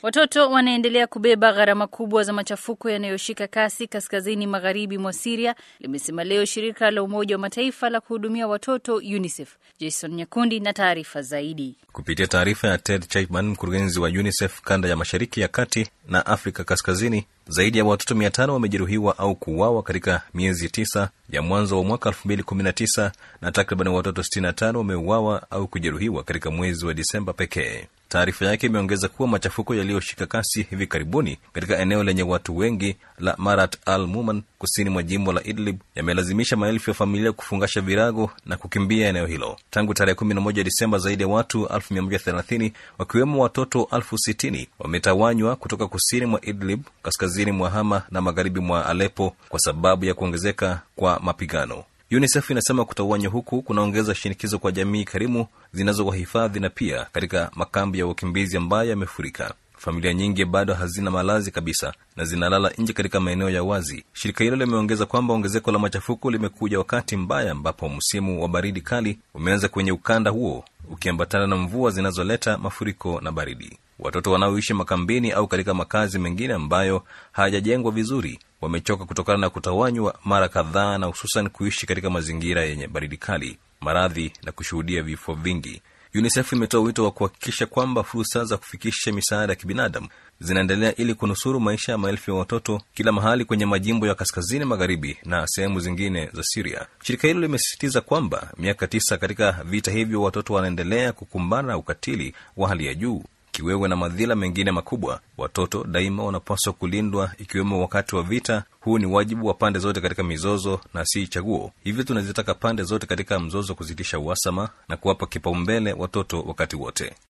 Watoto wanaendelea kubeba gharama kubwa za machafuko yanayoshika kasi kaskazini magharibi mwa Siria, limesema leo shirika la Umoja wa Mataifa la kuhudumia watoto UNICEF. Jason Nyakundi na taarifa zaidi. Kupitia taarifa ya Ted Chapman, mkurugenzi wa UNICEF kanda ya mashariki ya kati na Afrika kaskazini, zaidi ya watoto mia tano wamejeruhiwa au kuuawa katika miezi tisa ya mwanzo wa mwaka 2019 na takriban watoto 65 wameuawa au kujeruhiwa katika mwezi wa Disemba pekee. Taarifa yake imeongeza kuwa machafuko yaliyoshika kasi hivi karibuni katika eneo lenye watu wengi la Marat al Muman kusini mwa jimbo la Idlib yamelazimisha maelfu ya familia kufungasha virago na kukimbia eneo hilo. Tangu tarehe 11 Disemba, zaidi ya watu 130 wakiwemo watoto elfu sitini wametawanywa kutoka kusini mwa Idlib, kaskazini mwa Hama na magharibi mwa Alepo kwa sababu ya kuongezeka kwa mapigano. UNICEF inasema kutawanywa huku kunaongeza shinikizo kwa jamii karimu zinazowahifadhi na pia katika makambi ya wakimbizi ambayo yamefurika. Familia nyingi bado hazina malazi kabisa na zinalala nje katika maeneo ya wazi. Shirika hilo limeongeza kwamba ongezeko la machafuko limekuja wakati mbaya ambapo msimu wa baridi kali umeanza kwenye ukanda huo ukiambatana na mvua zinazoleta mafuriko na baridi. Watoto wanaoishi makambini au katika makazi mengine ambayo hayajajengwa vizuri wamechoka kutokana na kutawanywa mara kadhaa na hususan kuishi katika mazingira yenye baridi kali, maradhi na kushuhudia vifo vingi. UNICEF imetoa wito wa kuhakikisha kwamba fursa za kufikisha misaada ya kibinadamu zinaendelea ili kunusuru maisha ya maelfu ya watoto kila mahali kwenye majimbo ya kaskazini magharibi na sehemu zingine za Siria. Shirika hilo limesisitiza kwamba miaka tisa katika vita hivyo, watoto wanaendelea kukumbana na ukatili wa hali ya juu kiwewe na madhila mengine makubwa. Watoto daima wanapaswa kulindwa, ikiwemo wakati wa vita. Huu ni wajibu wa pande zote katika mizozo na si chaguo. Hivyo tunazitaka pande zote katika mzozo kusitisha uhasama na kuwapa kipaumbele watoto wakati wote.